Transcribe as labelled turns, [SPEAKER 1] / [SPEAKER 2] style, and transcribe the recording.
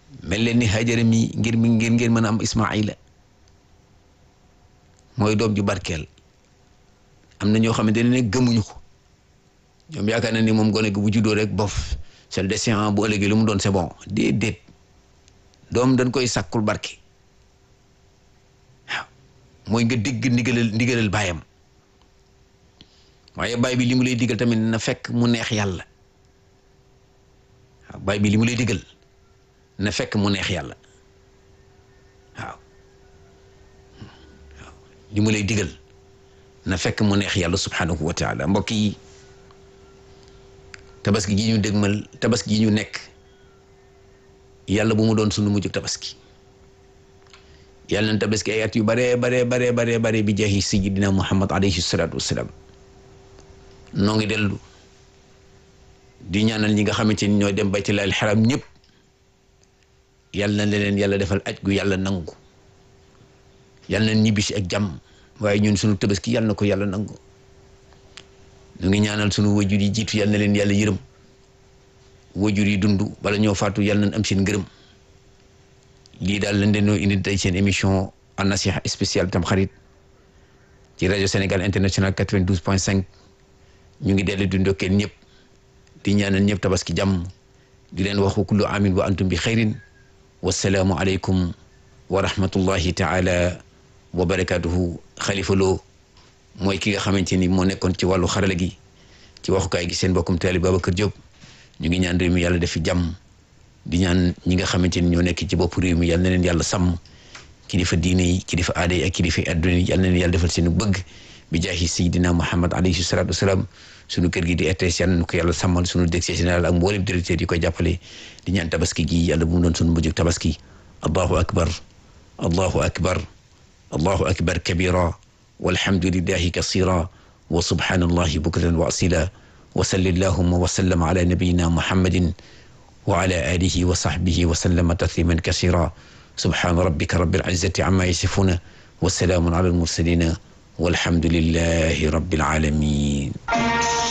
[SPEAKER 1] mel leen ni Hajara mi ngir mi ngir ngeen mën a am Ismaila mooy doom ju barkeel am na ñoo xamante ne gëmuñu ko ñoom yaakaar na ni moom gone gi bu juddoo rek bof c'est le destin bu ëllëgee lu mu doon c'est bon déedéet doom dañ koy sàkkul barke waaw mooy nga digg ndigalal ndigalal baayam waaye baay bi li mu lay digal tamit na fekk mu neex yàlla waaw baay bi li mu lay digal na fekk mu neex yàlla waaw waaw li mu lay digal na fekk mu neex yàlla subhanahu wa taala mbokk yi tabaski gi ñu dégmal tabaski gi ñu nekk yàlla bu mu doon sunu mujj tabaski yàlla na tabaski ay at yu bare bare bare bare bare bi jaahi sayyidina muhammad alayhi salatu wassalam noo ngi dellu di ñaanal ñi nga xamante ni ñoo dem baytullaahil xaram ñëpp yàlla na leen yàlla defal aj gu yàlla nangu yàlla na ñibbisi ak jàmm waaye ñun sunu tabaski yàlla na ko yàlla nangu ñu ngi ñaanal sunu wajur yi jiitu yàlla na leen yàlla yërëm wajur yi dund bala ñoo faatu yàlla nañ am seen ngërëm lii daal lañ leen indi tey seen émission an nasiha spéciale tam xarit ci rajo Sénégal international 92 point 5 ñu ngi dellu di ndokkeel ñëpp di ñaanal ñëpp tabaski jàmm di leen wax wa kullu amin wa antum bi xayrin wasalaamu aleykum wa rahmatullahi taala wa barakatuhu xalifa loo mooy ki nga xamante ni moo nekkoon ci wàllu xarala gi ci waxukaay gi seen bokkum taali Babacar Diop ñu ngi ñaan réew mi yàlla def fi jàmm di ñaan ñi nga xamante ni ñoo nekk ci bopp réew mi yàlla na leen yàlla sàmm kilifa diine yi kilifa aada yi ak kilifa adduna yi yàlla na leen yàlla defal seen bëgg bi jaahi sayidina Muhammad alayhi salatu wasalaam sunu kër gi di RTS yàlla na ko yàlla sàmmal sunu directeur général ak mboolem directeur yi koy jàppale di ñaan tabaski gi yàlla bu mu doon sunu mujj tabaski allahu akbar allahu akbar allahu akbar kabira walhamdulillahi kasira wa subhanallahi bukratan wa asila wa salli allahumma wa sallam ala nabiyina muhammadin wa ala alihi wa sahbihi wa sallama tasliman kasira subhana rabbika rabbil izzati amma yasifuna wa salaamun ala almursalina walhamdulillahi rabbil alamin